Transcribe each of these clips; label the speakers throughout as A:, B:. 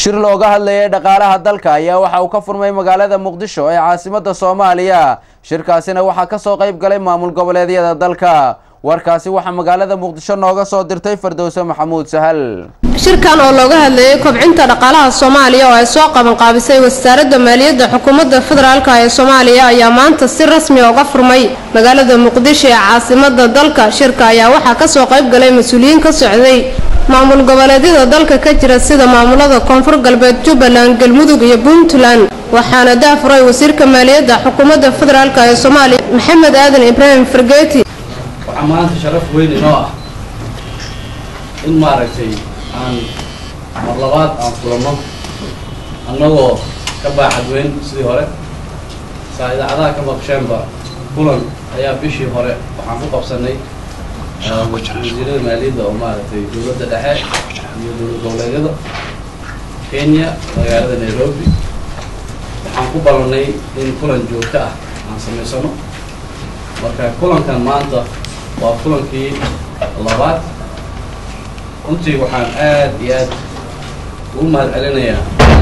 A: shir looga hadlayay dhaqaalaha dalka ayaa waxa uu ka furmay magaalada muqdisho ee caasimada soomaaliya shirkaasina waxaa kasoo qayb galay maamul goboleedyada dalka warkaasi waxaa magaalada muqdisho nooga soo dirtay fardowse maxamuud sahal
B: shirkan oo looga hadlayay kobcinta dhaqaalaha soomaaliya oo ay soo qabanqaabisay wasaaradda maaliyadda xukuumadda federaalk ee soomaaliya ayaa maanta si rasmi uga furmay magaalada muqdisho ee caasimada dalka shirka ayaa waxaa kasoo qayb galay mas-uuliyiin ka socday maamul goboleedyada dalka ka jira sida maamulada koonfur galbeed jubbaland galmudug iyo puntland waxaana daafuray wasiirka maaliyadda xukuumadda federaalk ee soomaaliya maxamed aadan ibraahim fargeeti
C: waxaa maanta sharaf weyn inoo ah in maaragtay aan mar labaad aan kulanno annagoo ka baaxad weyn sidii hore saa idaacadaha ka maqsheenba kulan ayaa bishii hore waxaan ku qabsanay wasiirada maaliyadda oo maaragtay dowladda dhexe iyo dowlad goboleedyada kenya magaalada nairobi waxaan ku ballanay in kulan joogto ah aan samaysano marka kulankan maanta waa kulankii labaad runtii waxaan aad iyo aad ugu mahad celinayaa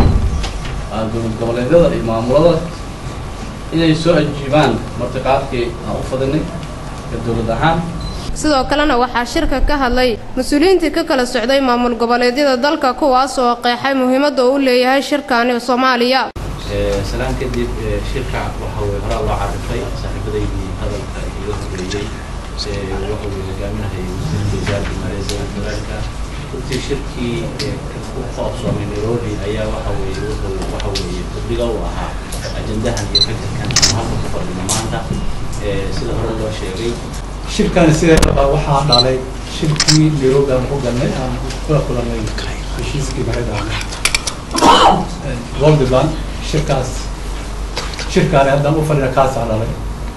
C: dowlad goboleedyada iyo maamulada inay soo ajiibaan martiqaadkii aan u fadinay ka dowlad ahaan
B: sidoo kalena waxaa shirka ka hadlay mas-uuliyiintii ka kala socday maamul goboleedyada dalka kuwaas oo qeexay muhiimadda uu leeyahay shirkani soomaaliya
D: salaan kadib shirka waxa weye horaa loo carifay saaxiibadaydii hadalka iga horeeyey waxa weye hogaaminahayay wasiirka wasaaradda maaliyadda federaalka runtii shirkii ku qoobsoomay nairobi ayaa waxa weye wuxuu waxa weeye guddiga u ahaa ajandahan iyo fikirkan aan halka ku fadhino maanta sida hore loo sheegay
E: shirkani sideedaba waxaa dhalay shirkii nairobi aan ku galnay aan kula kulanay heshiiskii mareedaan goldiban shirkaas shirkaani haddaan u fadhina kaasaa dhalay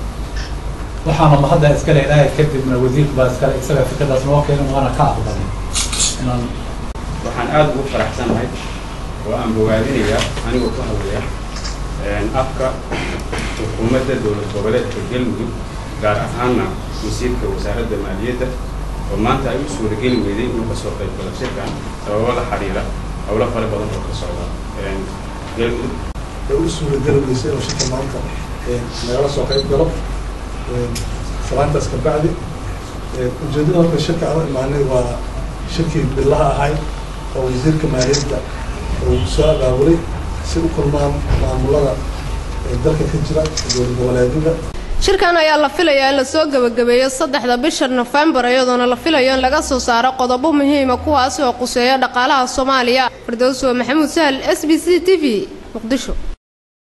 E: waxaana mahadda iskale ilaahay kadibna wasiirka baa iskale isaga fikradaas noo keenay waana ka aqbalay inaan
F: waxaan aada ugu faraxsanahay oo aan bogaadinayaa anigoo ku hadlaya afka xukuumadda dowlad goboleedka galmudug gaar ahaanna wasiirka wasaaradda maaliyadda oo maanta ay u suurageli weyday inuu kasoo qayb galo shirkan sababo la xiriira howlo fara badan oo ka socda galmudug
G: way u suurageli weysay inuu shirka maanta nagala soo qayb galo salaantaas ka bacdi ujeedada horta shirka aan u imaanay waa shirkii billaha ahay oo wasiirka maaliyadda uu soo abaabulay si u kulmaan maamulada dalka ka jira dowlad goboleedyada
B: shirkan ayaa la filayaa in lasoo gebagabeeyo saddexda bisha nofembar iyadoona la filayo in laga soo saaro qodobo muhiima kuwaasi oo quseeya dhaqaalaha soomaaliya firdowso maxamuud sahal s b c t v muqdisho